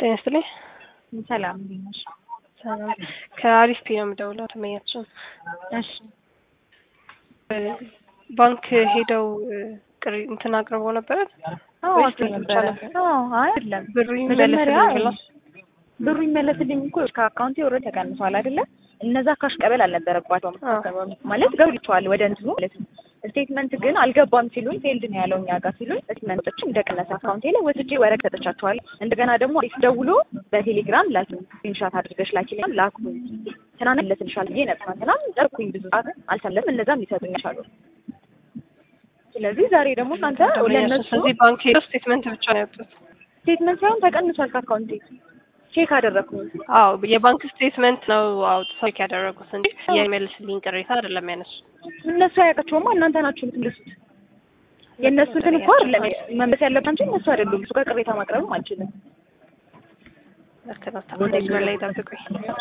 ጤና ይስጥልኝ። ሰላም እንዴት ነሽ? ሰላም ከአሪፍ ፒ ነው የምደውለው። ተመኛችን እሺ ባንክ ሄደው ቅሪ እንትን አቅርበው ነበረ አዎ ወይስ አውቄ ብቻ ነበረ። ነበር? አዎ አይ አይደለም ብሩ መጀመሪያ ይመለስልኝ ብላ ብሩ ይመለስልኝ እኮ ከአካውንቴ ወረ ተቀንሷል አይደለ? እነዛ ካሽ ቀበል አልነበረባቸውም አዎ። ማለት ገብቷል ወደ እንትኑ ማለት ነው። ስቴትመንት ግን አልገባም ሲሉኝ ፌልድ ነው ያለው እኛ ጋር ሲሉኝ ስቴትመንቶችን እንደቀነሰ አካውንቴ ላይ ወስጄ ወረቅ ሰጥቻቸዋለሁ። እንደገና ደግሞ አሪፍ ደውሎ በቴሌግራም ላኪ ስክሪንሻት አድርገሽ ላኪልኝ ላኩኝ። ትናንት መለስልሻል ብዬ ነበር ትናንት ጠርኩኝ ብዙ ሰዓት አልሰለም እነዛም ይሰጡኛል አሉ። ስለዚህ ዛሬ ደግሞ እናንተ ለእነሱ ስለዚህ ባንክ ሄደው ስቴትመንት ብቻ ነው ያወጡት። ስቴትመንት ሳይሆን ተቀንሷል ከአካውንቴ ቼክ አደረግኩኝ። አዎ የባንክ ስቴትመንት ነው አውጥተው ቼክ ያደረጉት እንጂ የሚመልስልኝ ቅሬታ አይደለም ያነሱ። እነሱ አያውቃቸውማ እናንተ ናችሁ የምትመልሱት። የእነሱ እንትን እኮ አይደለም መመለስ ያለባቸው እነሱ አይደሉም። እሱ ጋር ቅሬታ ማቅረብም አልችልም። ልክ ነው። መስመር ላይ ጠብቁኝ።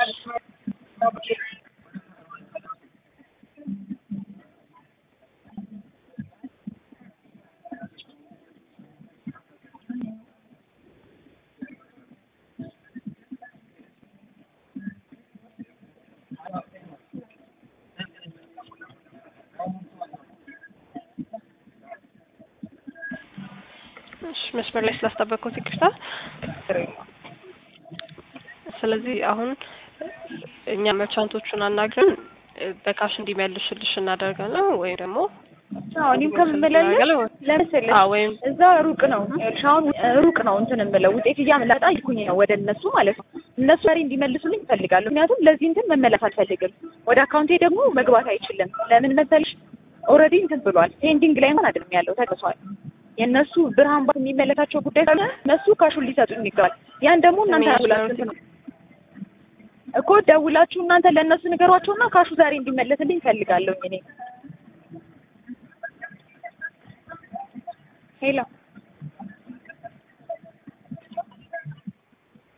እሺ መስመር ላይ ስላስጠበቅኩት ይቅርታ። ስለዚህ አሁን እኛ መርቻንቶቹን አናግረን እ፣ በካሽ እንዲመልሱልሽ እናደርጋለን ወይም ደግሞ አዎ እኔም ከምመላለስ ለመሰለሽ አዎ ወይም እዛ ሩቅ ነው ይኸውልሽ፣ አሁን ሩቅ ነው እንትን የምለው ውጤት እያመጣ ይኩኝ ነው ወደ እነሱ ማለት ነው። እነሱ ዛሬ እንዲመልሱልኝ እፈልጋለሁ። ምክንያቱም ለዚህ እንትን መመለስ አልፈልግም። ወደ አካውንቴ ደግሞ መግባት አይችልም። ለምን መሰልሽ? ኦልሬዲ እንትን ብሏል። ፔንዲንግ ላይ ማን አይደለም ያለው ተቀሷል። የእነሱ ብርሃን ባንክ የሚመለካቸው ጉዳይ ካለ እነሱ ካሹን ሊሰጡኝ ይገባል። ያን ደግሞ እናንተ ደውላችሁ እንትን ነው እኮ ደውላችሁ እናንተ ለእነሱ ንገሯቸውና ካሹ ዛሬ እንዲመለስልኝ እፈልጋለሁ እኔ ሄሎ